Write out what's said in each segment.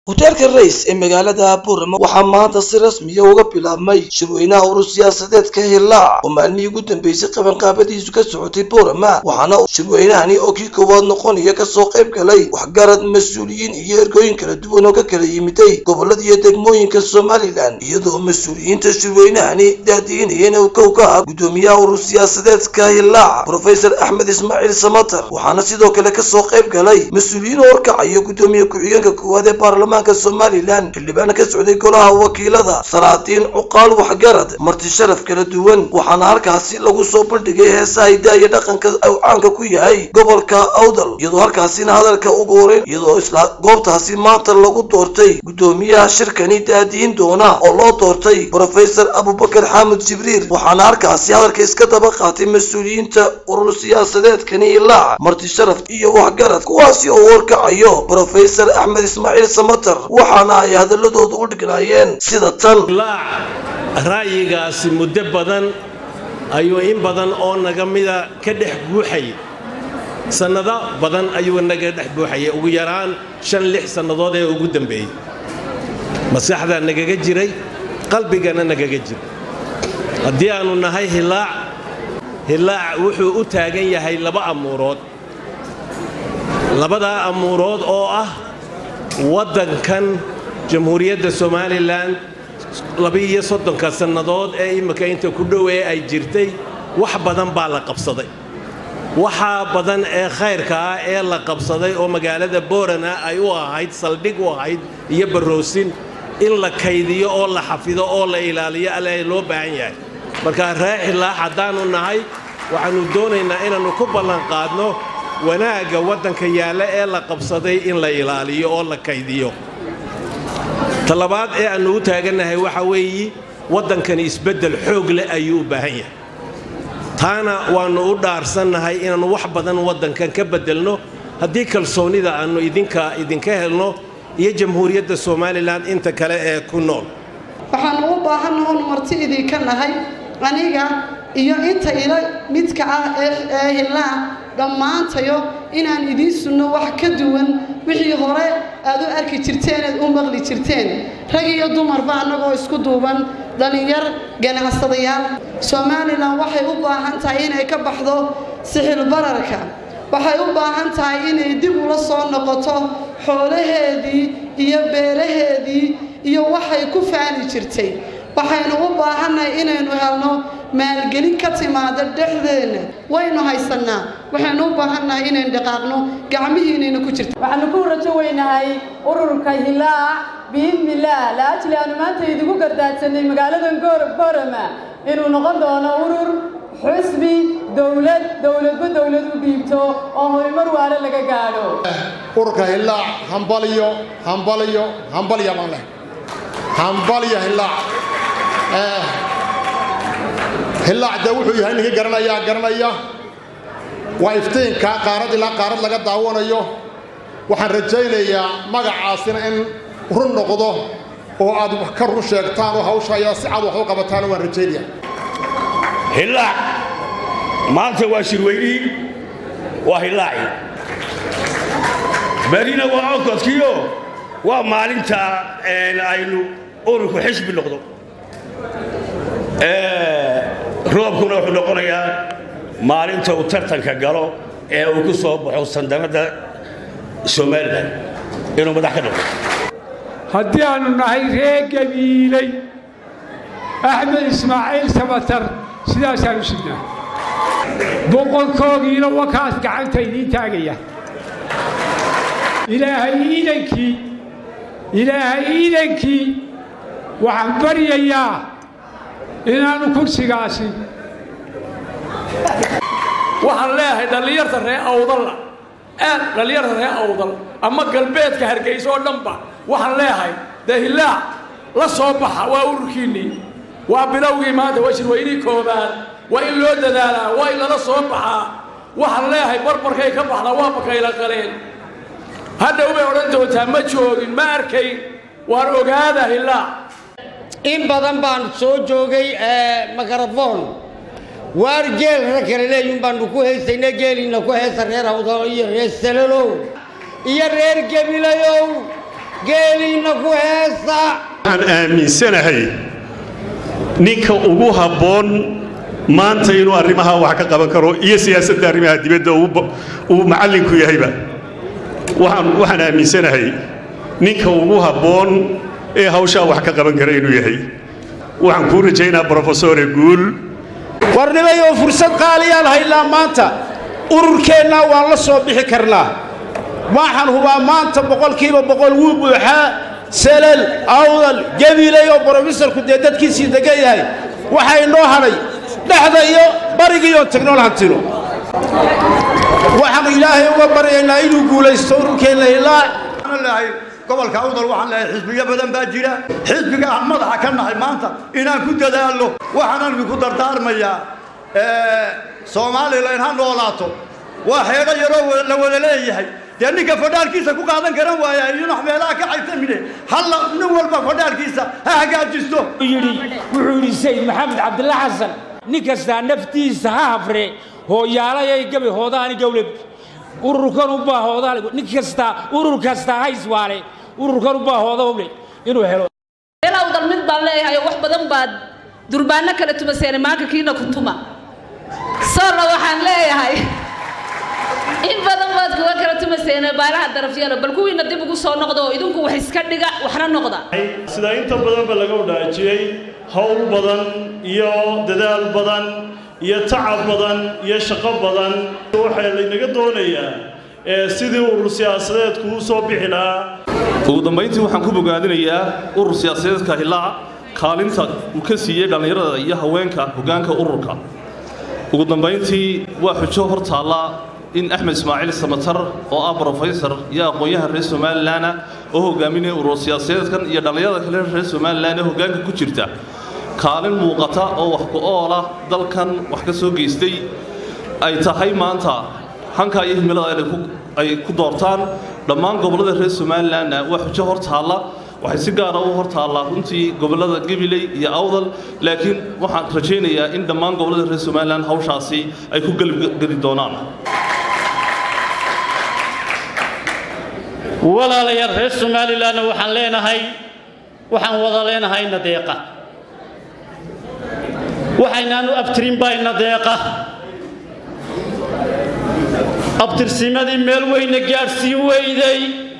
hoteelka rays ee magaalada buurama waxaa maanta si rasmiya uga bilaabmay shirweynaha urur siyaasadeedka hillaac oo maalmihii ugu dambeysay qabanqaabadiisu ka socotay buurama waxaana shirweynahani oo kii koowaad noqonaya kasoo qayb galay waxgarad mas-uuliyiin iyo ergooyin kala duwan oo ka kala yimiday gobolada iyo degmooyinka somalilan iyadoo mas-uuliyiinta shirweynahani daadiinayeen uu kow ka ah gudoomiyaha urur siyaasadeedka hillaac profesor axmed ismaaciil samatar waxaana sidoo kale kasoo qayb galay mas-uuliyiin oo horkacaya gudoomiye ku-xigeenka koowaad ee baarlamaanka somalilan xildhibaan ka socday golaha wakiilada salaadiin cuqaal waxgarad marti sharaf kala duwan waxaana halkaasi lagu soo bandhigay heesaha hidaa iyo dhaqanka uu caanka ku yahay gobolka awdal iyadoo halkaasina hadalka ugu horeyn iyadoo isla goobtaasi maanta lagu doortay gudoomiyaha shirkani daadiin doona oo loo doortay profesor abubakar xaamud jibriil waxaana halkaasi hadalka iska daba qaatay mas-uuliyiinta urur siyaasadeedkani ilaac marti sharaf iyo waxgarad kuwaasi oo warkacayo profesor axmed ismaaciil samatar waxaana ay hadaladooda u dhignaayeen sida tan laac ra'yigaasi muddo badan ayuu in badan oo naga mida ka dhex buuxay sannado badan ayuu naga dhex buuxayay ugu yaraan shan lix sannadood ee ugu dambeeyey maskaxdaa nagaga jiray qalbigana nagaga jiray haddii aannu nahay hilaac hilaac wuxuu u taagan yahay laba amuurood labadaa amuurood oo ah waddankan jamhuuriyadda somalilan labiiyo soddonka sannadood ee imminka inta ku dhow ee ay jirtay wax badan baa la qabsaday waxaa badan ee khayrka ah ee la qabsaday oo magaalada boorana ay u ahayd saldhig u ahayd iyo barroosin in la kaydiyo oo la xafido oo la ilaaliyo alle loo baahan yahay markaa ree xilaax haddaannu nahay waxaannu doonaynaa inaannu ku ballanqaadno wanaagga waddanka yaalla ee la qabsaday in la ilaaliyo oo la kaydiyo talabaad ee aannu u taagannahay waxa weeyi waddankani isbeddel xoog leh ayuu u baahan yahay taana waannu u dhaarsannahay inaannu wax badan waddankan ka beddelno haddii kalsoonnida aannu idinka idinka helno iyo jamhuuriyadda somalilan inta kale ee ku nool waxaannu u baahannaha onu marti idinka nahay aniga iyo inta ila midka ah ee hillaa dhammaantayo inaan idiin sunno wax ka duwan wixii hore aad u arki jirteen eed u maqli jirteen rag iyo dumarba annagoo isku duuban dhallinyar ganacsadayaal somalilan waxay u baahan tahay inay ka baxdo sixil bararka waxay u baahan tahay inay dib ula soo noqoto xoolaheedii iyo beeraheedii iyo waxay ku faani jirtay waxaynu u baahannahay inaynu helno maalgelin ka timaada dhexdeenna waynu haysannaa waxaynu u baahannahay inaynu dhaqaaqno gacmihiinayna ku jirta waxaanu ku rajo weynahay ururka hilaac biidnillaah laajli aanu maanta idigu gardaadsanay magaaladan boorama inuu noqon doono urur xusbi dowlad dowladba dowlad u dhiibto oo horumar waale laga gaadho ururka hilaac hambaliyo hambaliyo hambalya baan leh hambalya hilaac hillaac dee wuxuu yahay ninkii garanayaa garanaya waa iftiinkaa qaarad ilaa qaarad laga daawanayo waxaan rajaynayaa magacaasina in run noqdo oo aad wax ka run sheegtaan oo hawsha ayaa si cad wax u qabataana waan rajaynaya hillaac maanta waa shirweynihii waa hillaacii berina waa okodkiio waa maalinta aynu ururku xisbi noqdo roobkuna wuxuu noqonayaa maalinta uu tartanka galo ee uu ku soo baxo sandanadda somalilan inuu madax ka noqdo haddii aannu nahay ree gabiilay axmed ismaaciil samatar sidaasaanu sidnaa boqolkoogiina wakaas gacanta idiin taagaya ilaahay iidankii ilaahay iidankii waxaan baryayaa inaanu kursigaasi waxaan leeyahay dhallinyarta ree awdalla aad dhallinyarta ree awdal ama galbeedka hargayso oo dhanba waxaan leeyahay dee hillaac la soo baxa waa ururkiinnii waa bilowgii maanta waa shirweynii koobaad waa in loo dadaalaa waa in lala soo baxaa waxaan leeyahay barbarkay ka baxdaa waa bakayla qaleen hadhow bay odhan doontaa ma joogin ma arkayn waan ogaada hillaac in badan baan soo joogay makarafon waar geel ra kale leeyun baanu ku haysayna geeliina ku heesa reer awdalo iyo reer salalow iyo reer gebilayow geeliinna ku heesa waxaan aaminsanahay ninka ugu habboon maanta inuu arrimaha wax ka qaban karo iyo siyaasadda arrimaha dibadda uu macallinku yahayba waxaan waxaan aaminsanahay ninka ugu habboon ee hawshaa wax ka qaban kara inuu yahay waxaan kuu rajaynaa brofesore guul warnimayoo fursad qaaliyaan haynaa maanta ururkeennaa waan la soo bixi karnaa waxaan hubaa maanta boqolkiiba boqol wuu buuxaa selal awdal gabiley oo brofesorku dee dadkiisii degan yahay waxaa inoo hadhay dhexda iyo barigiiyo tagnool hantino waxaanu ilaahay uga baryaynaa inuu guulaysto ururkeenna ilaa gobolka awdal waxaan leeyahay xisbiyo badan baa jira xisbiga aan madaxa ka nahay maanta inaan ku dadaalno waxaanan idinku dardaarmayaa soomaalilan ha noolaato waa xeedho yaroo la wada leeyahay dee ninka fadhaalkiisa ku qaadan karan waaya iyunax meelaha ka caytamine halla nin walba fadhaalkiisa ha hagaajisto wuxuu yidhi sayid maxamed cabdilla xasan nin kastaa naftiisa ha hafre hooyaalayay gabi hoodaani gowlab ururkan u baa hoodaale nin kasta urur kasta ha iswaale ururkan u baa hooda uble inuu helo awdal mid baan leeyahay wax badan baad durbaano kala tumaseene maanka kiina ku tuma soorna waxaan leeyahay in badan baad kuga kala tumaseene baalaha darafyada bal kuwiina dib ugu soo noqda oo idinku wax iska dhiga waxna noqda sida inta badanba laga wadaajiyey howl badan iyo dadaal badan iyo tacab badan iyo shaqo badan waxaa laynaga doonayaa sidii urur siyaasadeedku u soo bixi lahaa ugu dambayntii waxaan ku bogaadinayaa urur siyaasadeedka hilaac kaalinta uu ka siiyey dhallinyarada iyo haweenka hoggaanka ururka ugu dambayntii waa xujo hor taalla in axmed ismaaciil samatar oo ah brofesor iyo aqoon-yahan reer somalilanah oo hogaaminaya urur siyaasadeedkan iyo dhallinyarada kale reer somalilan ee hoggaanka ku jirta kaalin muuqata oo wax ku-oola dalkan wax ka soo geystay ay tahay maanta hanka iyo himilada ay ku doortaan dhammaan gobollada reer somalilanna waa xujo hor taalla waxay si gaara u hor taallaa runtii gobollada gabiley iyo awdal laakiin waxaan rajaynayaa in dhammaan gobollada reer somalilan hawshaasi ay ku gelgeli doonaan walaalayaal reer somalilanna waxaan leenahay waxaan wada leenahay nadeeqa waxaynaanu abtirin baa nadeeqa abtirsimadii meel weyna gaadhsiin weyday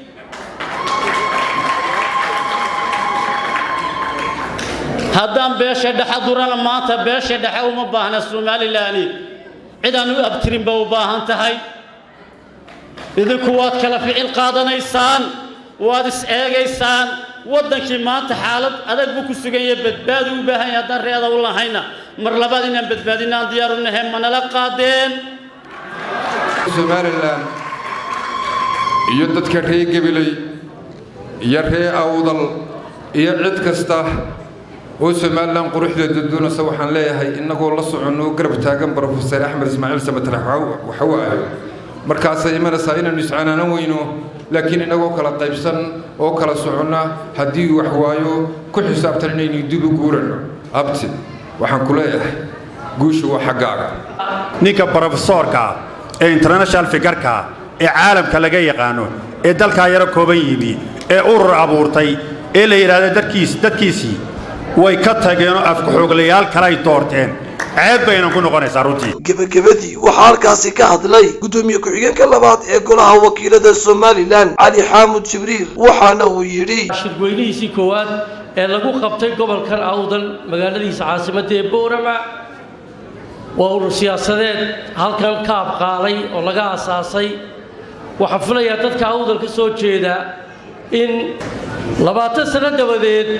haddaan beesha dhexe durana maanta beesha dhexe uma baahna somalilaani cidaan u abtirinba u baahan tahay idinku waad kala ficil qaadanaysaan waad is eegaysaan waddankii maanta xaalad adag buu ku sugan yahay badbaadu u baahan yahay haddaan reeda u lahayna mar labaad inaan badbaadina aan diyaaru nahay manala qaadeen somalilan iyo dadka reer gabiley iyo reer awdal iyo cid kasta oo somalilan quruxdeeda doonaysa waxaan leeyahay innagoo la soconno garab taagan brofesor axmed ismaaciil samatarax waxawaayo markaasay imanaysaa inaynu iscanaanan weyno laakiin innagoo kala qaybsan oo kala soconna haddii wax waayo ku xisaabtan inaynu dib u guuranno abti waxaan ku leeyahay guushu waa xaggaaga ninka brofesoorka ee international figarka ee caalamka laga yaqaano ee dalkaa yaro kooban yimi ee urur abuurtay ee la yidhaahdo dadkiis dadkiisii way ka tageenoo afkaxooglayaal kalay doorteen ceeb baynan ku noqonaysaa runtii gebagabadii waxaa halkaasi ka hadlay guddoomiye ku-xigeenka labaad ee golaha wakiilada somalilan cali xaamud jibriil waxaana uu yidhi shirweynihiisii koowaad ee lagu qabtay gobolkan awdal magaaladiisa caasimadda ee boorama waa urur siyaasadeed halkan ka abqaalay oo laga asaasay waxaan filayaa dadka awdal ka soo jeeda in labaatan sano dabadeed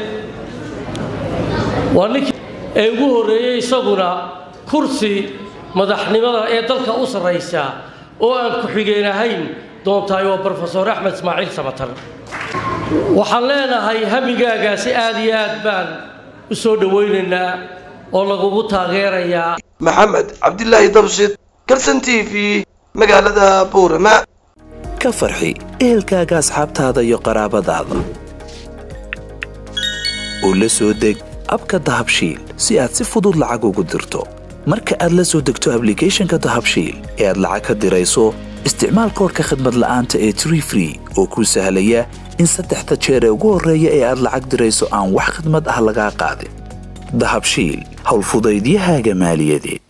waa ninkii ee ugu horreeyey isaguna kursi madaxnimada ee dalka u sarraysa oo aan ku-xigeen ahayn doontahay waa brofesor axmed ismaaciil samatar waxaan leenahay hamigaagaasi aad iyo aad baan u soo dhowaynaynaa oo lagugu taageerayaa maxamed cabdilaahi dabshid kalson t v magaalada buurama ka farxi ehelkaaga asxaabtaada iyo qaraabadaada oo la soo deg abka dahabshiil si aad si fudud lacag ugu dirto marka aad la soo degto ablicathonka dahabshiil ee aad lacag ka dirayso isticmaal koorka khadmad la'aanta ee tree free oo kuu sahlaya in saddexda jeer ee ugu horreeya ee aad lacag dirayso aan wax khidmad ah lagaa qaadin dahabshiil howlfudaydiyahaaga maaliyadeed